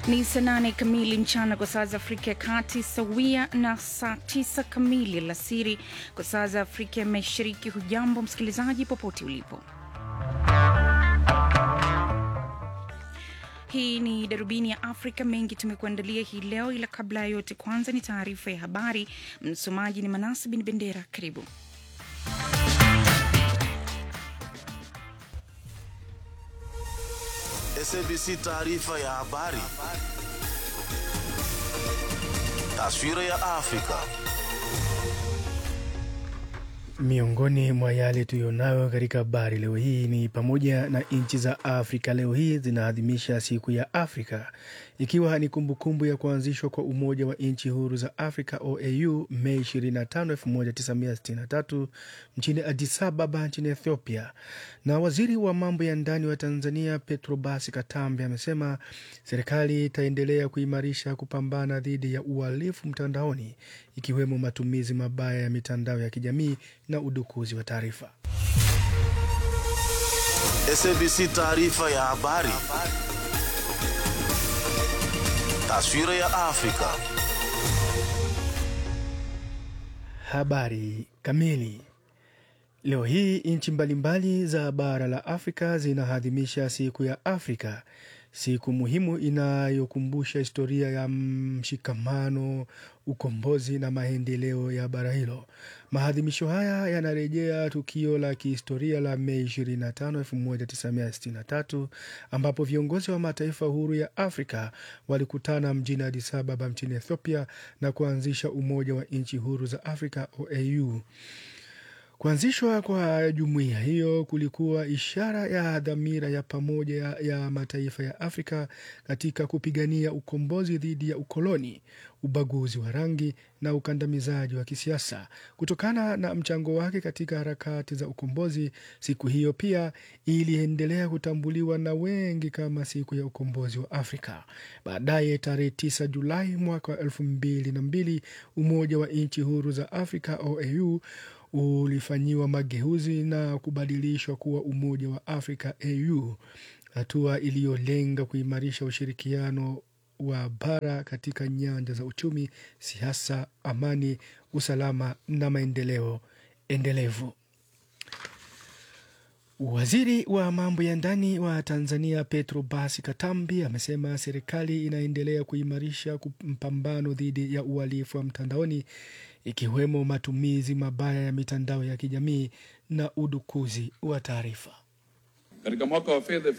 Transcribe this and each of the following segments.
Ni saa nane kamili mchana kwa saa za Afrika ya Kati, sawia na saa tisa kamili alasiri kwa saa za Afrika ya Mashariki. Hujambo msikilizaji, popote ulipo. Hii ni darubini ya Afrika. Mengi tumekuandalia hii leo, ila kabla ya yote, kwanza ni taarifa ya habari. Msomaji ni Manasi Bin Bendera. Karibu. SABC taarifa ya habari. Taswira ya Afrika. Miongoni mwa yale tuyonayo katika habari leo hii ni pamoja na nchi za Afrika leo hii zinaadhimisha siku ya Afrika ikiwa ni kumbukumbu ya kuanzishwa kwa Umoja wa Nchi Huru za Afrika OAU Mei 25, 1963 mchini Addis Ababa nchini Ethiopia. Na waziri wa mambo ya ndani wa Tanzania Petrobas Katambe amesema serikali itaendelea kuimarisha kupambana dhidi ya uhalifu mtandaoni ikiwemo matumizi mabaya ya mitandao ya kijamii na udukuzi wa taarifa. SABC taarifa ya habari. Taswira ya Afrika. Habari kamili. Leo hii nchi mbalimbali za bara la Afrika zinaadhimisha siku ya Afrika, siku muhimu inayokumbusha historia ya mshikamano, ukombozi na maendeleo ya bara hilo. Maadhimisho haya yanarejea tukio la kihistoria la Mei 25, 1963 ambapo viongozi wa mataifa huru ya Afrika walikutana mjini Addis Ababa nchini Ethiopia na kuanzisha Umoja wa Nchi Huru za Afrika OAU. Kuanzishwa kwa jumuiya hiyo kulikuwa ishara ya dhamira ya pamoja ya, ya mataifa ya Afrika katika kupigania ukombozi dhidi ya ukoloni, ubaguzi wa rangi na ukandamizaji wa kisiasa. Kutokana na mchango wake katika harakati za ukombozi, siku hiyo pia iliendelea kutambuliwa na wengi kama siku ya ukombozi wa Afrika. Baadaye tarehe 9 Julai mwaka wa elfu mbili na mbili Umoja wa Nchi Huru za Afrika OAU ulifanyiwa mageuzi na kubadilishwa kuwa Umoja wa Afrika AU, hatua iliyolenga kuimarisha ushirikiano wa bara katika nyanja za uchumi, siasa, amani, usalama na maendeleo endelevu. Waziri wa mambo ya ndani wa Tanzania Petrobas Katambi amesema serikali inaendelea kuimarisha mpambano dhidi ya uhalifu wa mtandaoni ikiwemo matumizi mabaya ya mitandao ya kijamii na udukuzi wa taarifa. Katika mwaka wa fedha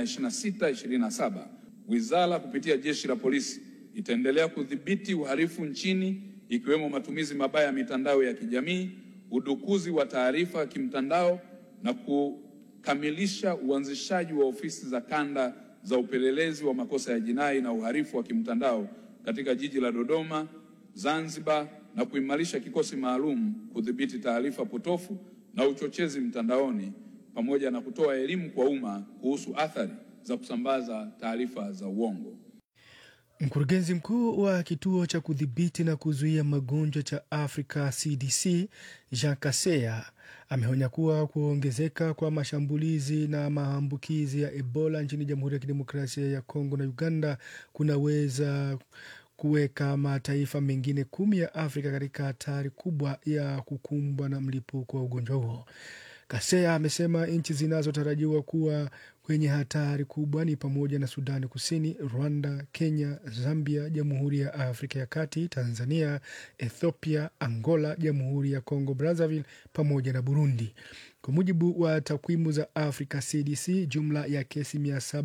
2026/2027 wizara kupitia jeshi la polisi itaendelea kudhibiti uhalifu nchini ikiwemo matumizi mabaya ya mitandao ya kijamii, udukuzi wa taarifa kimtandao na kukamilisha uanzishaji wa ofisi za kanda za upelelezi wa makosa ya jinai na uhalifu wa kimtandao katika jiji la Dodoma, Zanzibar na kuimarisha kikosi maalum kudhibiti taarifa potofu na uchochezi mtandaoni pamoja na kutoa elimu kwa umma kuhusu athari za kusambaza taarifa za uongo. Mkurugenzi mkuu wa kituo cha kudhibiti na kuzuia magonjwa cha Afrika CDC Jean Kaseya ameonya kuwa kuongezeka kwa mashambulizi na maambukizi ya Ebola nchini Jamhuri ya Kidemokrasia ya Kongo na Uganda kunaweza kuweka mataifa mengine kumi ya Afrika katika hatari kubwa ya kukumbwa na mlipuko wa ugonjwa huo. Kasea amesema nchi zinazotarajiwa kuwa kwenye hatari kubwa ni pamoja na Sudani Kusini, Rwanda, Kenya, Zambia, Jamhuri ya Afrika ya Kati, Tanzania, Ethiopia, Angola, Jamhuri ya Congo Brazzaville pamoja na Burundi. Kwa mujibu wa takwimu za Africa CDC, jumla ya kesi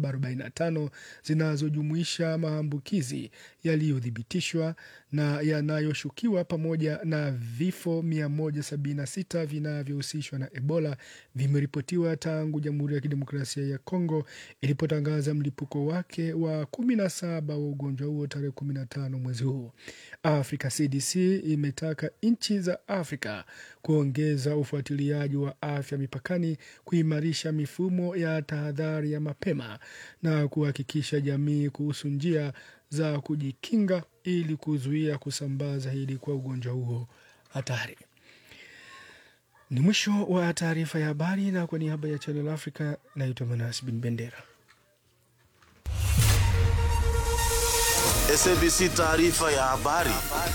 745 zinazojumuisha maambukizi yaliyothibitishwa na yanayoshukiwa pamoja na vifo 176 vinavyohusishwa na Ebola vimeripotiwa tangu Jamhuri ya Kidemokrasia ya Kongo ilipotangaza mlipuko wake wa 17 wa ugonjwa huo tarehe 15 mwezi huu. Africa CDC imetaka nchi za Afrika kuongeza ufuatiliaji wa afya mipakani, kuimarisha mifumo ya tahadhari ya mapema na kuhakikisha jamii kuhusu njia za kujikinga ili kuzuia kusambaa zaidi kwa ugonjwa huo hatari. Ni mwisho wa taarifa ya habari, na kwa niaba ya Channel Africa naitwa Manas Bin Bendera. SABC taarifa ya habari.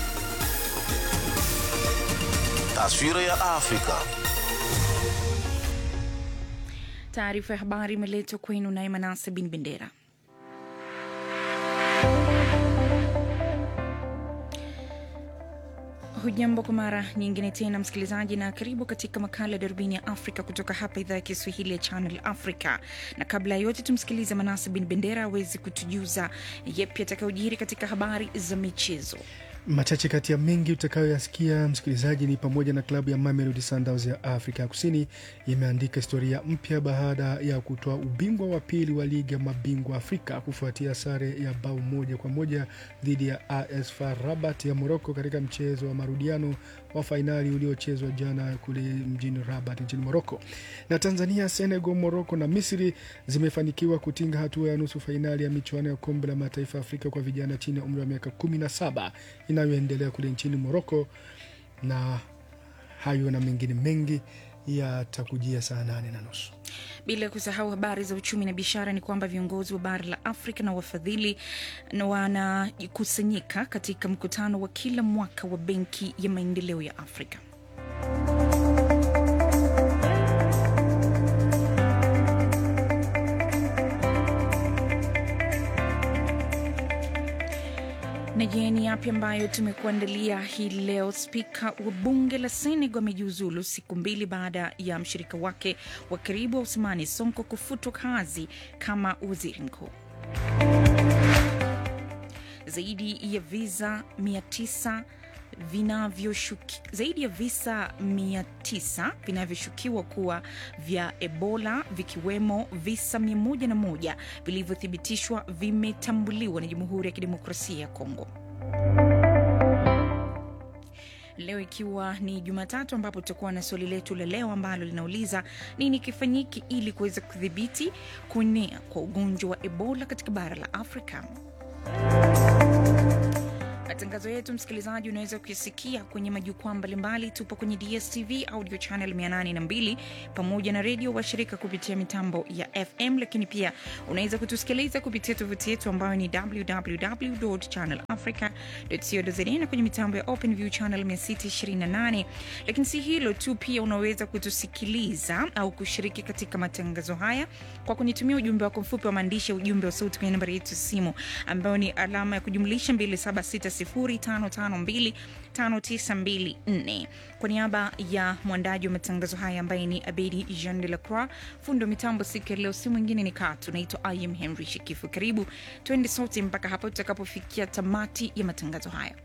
Taswira ya Afrika. Taarifa ya habari imeletwa kwenu naye Manase Bin Bendera. Hujambo kwa mara nyingine tena msikilizaji, na karibu katika makala ya darubini ya Afrika kutoka hapa idhaa ya Kiswahili ya Channel Africa. Na kabla ya yote, tumsikilize Manase Bin Bendera aweze kutujuza yepi atakayojiri katika habari za michezo. Machache kati ya mengi utakayoyasikia msikilizaji ni pamoja na klabu ya Mamelodi Sundowns ya Afrika ya Kusini imeandika historia mpya baada ya kutoa ubingwa wa pili wa ligi ya mabingwa Afrika kufuatia sare ya bao moja kwa moja dhidi ya AS FAR Rabat ya Moroko katika mchezo wa marudiano wa fainali uliochezwa jana kule mjini Rabat nchini Moroko. Na Tanzania, Senegal, Moroko na Misri zimefanikiwa kutinga hatua ya nusu fainali ya michuano ya kombe la mataifa ya Afrika kwa vijana chini ya umri wa miaka kumi na saba inayoendelea kule nchini Moroko, na hayo na mengine mengi yatakujia saa nane na nusu. Bila kusahau habari za uchumi na biashara, ni kwamba viongozi wa bara la Afrika na wafadhili na wanakusanyika katika mkutano wa kila mwaka wa Benki ya Maendeleo ya Afrika. Na je, ni yapi ambayo tumekuandalia hii leo? Spika wa bunge la Senegal amejiuzulu siku mbili baada ya mshirika wake wa karibu wa Usmani Sonko kufutwa kazi kama waziri mkuu. Zaidi ya visa 900 vinavyoshuki zaidi ya visa 900 vinavyoshukiwa kuwa vya Ebola vikiwemo visa 101 vilivyothibitishwa vimetambuliwa na Jamhuri ya Kidemokrasia ya Kongo. Leo ikiwa ni Jumatatu, ambapo tutakuwa na swali letu la leo ambalo linauliza nini kifanyiki ili kuweza kudhibiti kuenea kwa ugonjwa wa Ebola katika bara la Afrika. Matangazo yetu msikilizaji, unaweza kuyasikia kwenye majukwaa mbalimbali. Tupo kwenye DSTV audio channel 802 pamoja na redio washirika kupitia mitambo ya FM, lakini pia unaweza kutusikiliza kupitia tovuti yetu ambayo ni www.channelafrica.co.za na kwenye mitambo ya OpenView channel 628. Lakini si hilo tu, pia unaweza kutusikiliza au kushiriki katika matangazo haya kwa kunitumia ujumbe wako mfupi wa maandishi ya ujumbe wa sauti kwenye nambari yetu ya simu ambayo ni alama ya kujumlisha 2760552594. Kwa niaba ya mwandaji wa matangazo haya ambaye ni Abedi Jean de la Croix, fundi wa mitambo siku ya leo si mwingine ni Katu. Naitwa Im Henry Shikifu. Karibu twende sote mpaka hapo tutakapofikia tamati ya matangazo haya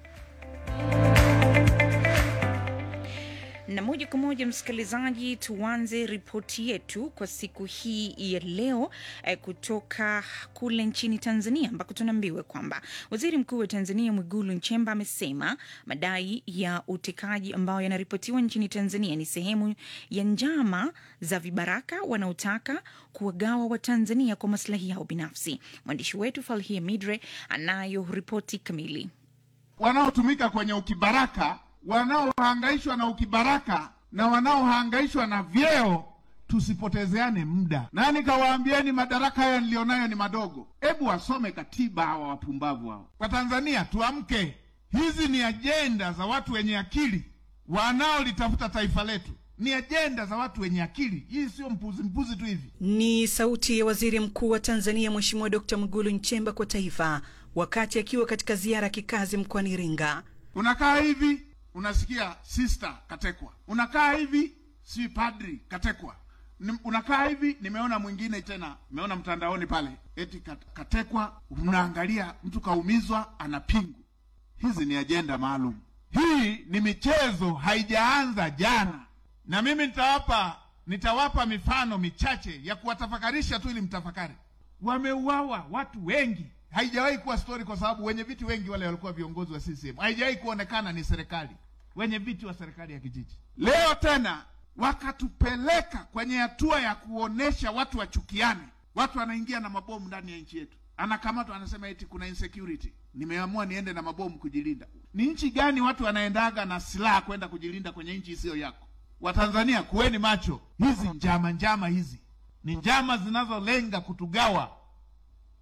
na moja kwa moja msikilizaji, tuanze ripoti yetu kwa siku hii ya leo eh, kutoka kule nchini Tanzania ambako tunaambiwa kwamba waziri mkuu wa Tanzania Mwigulu Nchemba amesema madai ya utekaji ambayo yanaripotiwa nchini Tanzania ni sehemu ya njama za vibaraka wanaotaka kuwagawa Watanzania kwa maslahi yao binafsi. Mwandishi wetu Falhia Midre anayo ripoti kamili. Wanaotumika kwenye ukibaraka wanaohangaishwa na ukibaraka na wanaohangaishwa na vyeo, tusipotezeane muda. Nani kawaambieni madaraka haya nilionayo ni madogo? Hebu wasome katiba hawa wapumbavu hao. Watanzania tuamke, hizi ni ajenda za watu wenye akili wanaolitafuta taifa letu, ni ajenda za watu wenye akili. Hii sio mpuzi mpuzi tu hivi. Ni sauti ya waziri mkuu wa Tanzania Mheshimiwa Dkt. Mwigulu Nchemba kwa taifa wakati akiwa katika ziara ya kikazi mkoani Iringa. Unakaa hivi unasikia sister katekwa, unakaa hivi si padri katekwa, Ni- unakaa hivi. Nimeona mwingine tena, nimeona mtandaoni pale eti kat- katekwa, unaangalia mtu kaumizwa, ana pingu. Hizi ni ajenda maalum. Hii ni michezo, haijaanza jana, na mimi nitawapa nitawapa mifano michache ya kuwatafakarisha tu ili mtafakari. Wameuawa watu wengi, haijawahi kuwa stori, kwa sababu wenye viti wengi wale walikuwa viongozi wa CCM, haijawahi kuonekana ni serikali, wenye viti wa serikali ya kijiji. Leo tena wakatupeleka kwenye hatua ya kuonesha watu wachukiane, watu wanaingia na mabomu ndani ya nchi yetu, anakamatwa anasema eti kuna insecurity, nimeamua niende na mabomu kujilinda. Ni nchi gani watu wanaendaga na silaha kwenda kujilinda kwenye nchi isiyo yako? Watanzania kuweni macho, hizi njama njama hizi ni njama zinazolenga kutugawa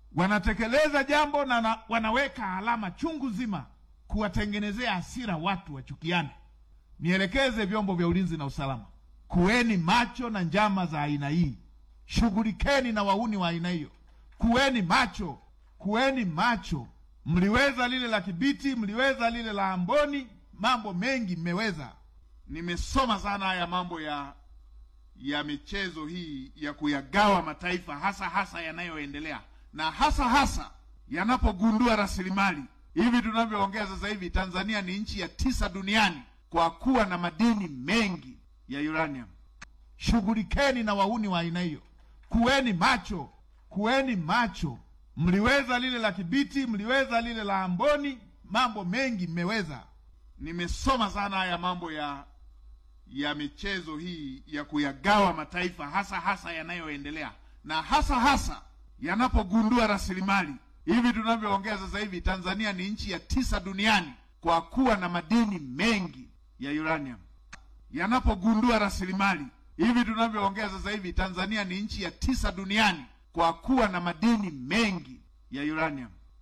wanatekeleza jambo na na, wanaweka alama chungu zima kuwatengenezea hasira watu wachukiane. Nielekeze vyombo vya ulinzi na usalama, kuweni macho na njama za aina hii, shughulikeni na wauni wa aina hiyo, kuweni macho, kuweni macho. Mliweza lile la Kibiti, mliweza lile la Amboni, mambo mengi mmeweza. Nimesoma sana haya mambo ya ya michezo hii ya kuyagawa mataifa, hasa hasa yanayoendelea na hasa hasa yanapogundua rasilimali. Hivi tunavyoongea sasa hivi, Tanzania ni nchi ya tisa duniani kwa kuwa na madini mengi ya uranium. Shughulikeni na wauni wa aina hiyo, kuweni macho, kuweni macho. Mliweza lile la Kibiti, mliweza lile la Amboni, mambo mengi mmeweza. Nimesoma sana haya mambo ya ya michezo hii ya kuyagawa mataifa, hasa hasa yanayoendelea na hasa hasa yanapogundua rasilimali. Hivi tunavyoongea sasa hivi, Tanzania ni nchi ya tisa duniani kwa kuwa na madini mengi ya uranium. Yanapogundua rasilimali, hivi tunavyoongea sasa hivi, Tanzania ni nchi ya tisa duniani kwa kuwa na madini mengi ya uranium.